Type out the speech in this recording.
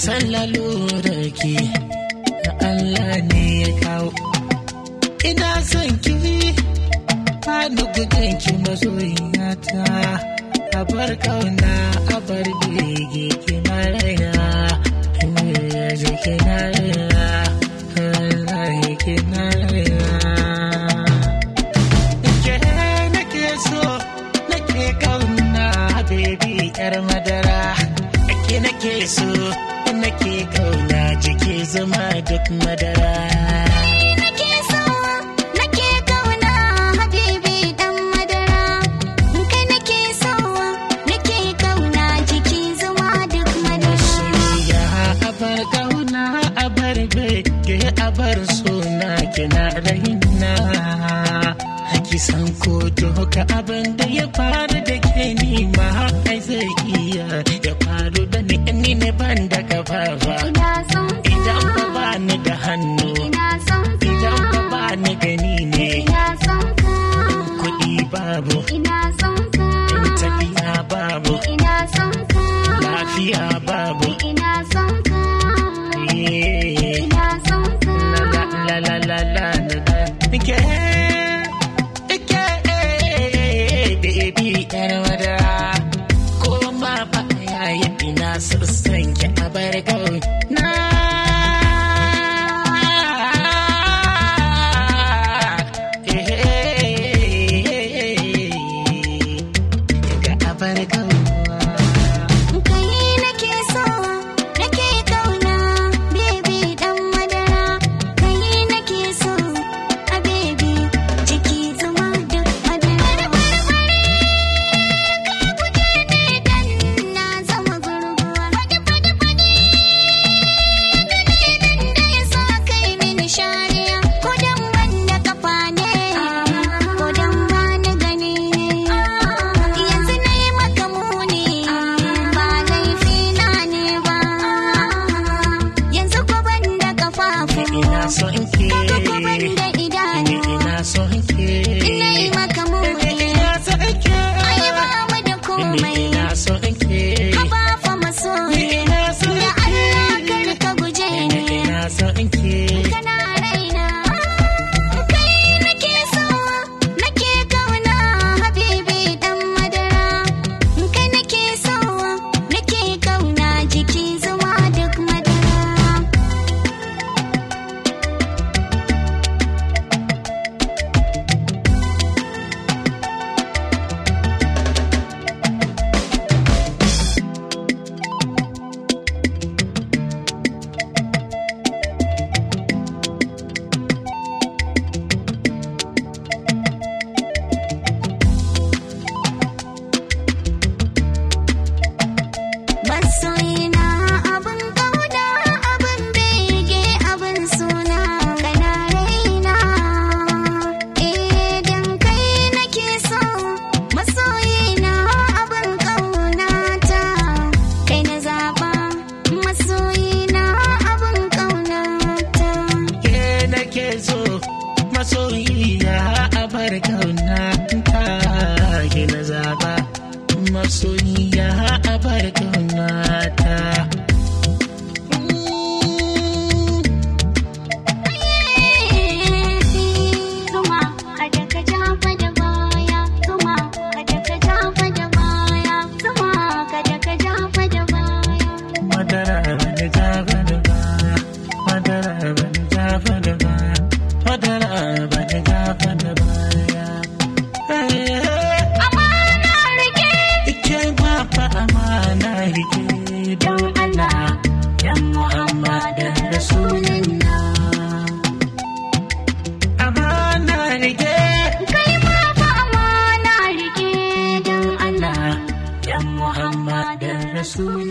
san lalurar ki Allah ne ya kawo ina son ki Fani gudun ki masoyiyata a bar kauna a bar bege ki na raina je ki na raina Allah ki na raina ke nake so nake kauna baby yar madara ke nake so nake kauna jiki zama duk madara nake so nake kauna habibi dan madara kai nake so nake kauna jiki zuma duk madara soyayya a bar kauna a bar bege a bar suna kina raina haki san ko doka abin da ya faru da ke nima ai zai iya ya faru da ni ni ne ban da kafafa ina son ka idan ba ba ni da hannu ina son ka idan ba ba ni gani ne ina son ka kuɗi babu ina son ka tafiya babu ina son ka lafiya babu ina son ka Yeah. ina son ka la la la la la la la Ike, ike, baby yar madara ko ma ba yayi ina sassan ki a bar na ga abar kai nake so nake kauna baby dan madara kai nake so a baby jiki zuma duk madara ka guje ne dan na zama gurguwa fadi fadi fadi dan da ya sa kai mini shariya ko dan wanda kafa ne ko dan wani gani ne yanzu na yi maka muni ba laifi na ne ba yanzu ko ban da kafafu ina so in ke kaga ko ban da idanu ina so in ke ina yi maka muni ina so in ke ai ba mu da komai ina so in ke ka ba fa masoyi ina so da Allah kar ka guje ni ina so in ke kana raina kai nake so nake kauna habibi dan madara kai nake so nake kauna jiki zuma duk madara Masoyina abin kauda abin bege abin suna kana raina idan kai nake so masoyina abin kaunata kai na zaba masoyina abin kaunata ke nake so masoyiya a bar kauna ta ke na zaba masoyiya a bar kauna ta Zuma kada ka jafa da baya Zuma kada ka jafa da baya Zuma kada ka jafa da baya madara bani jafa da baya madara bani jafa da baya madara bani jafa da baya Amana rike Ike ba fa amana rike don Allah yan Muhammad Rasulullah amana rike kai ma fa amana rike don Allah yan Muhammad Rasulullah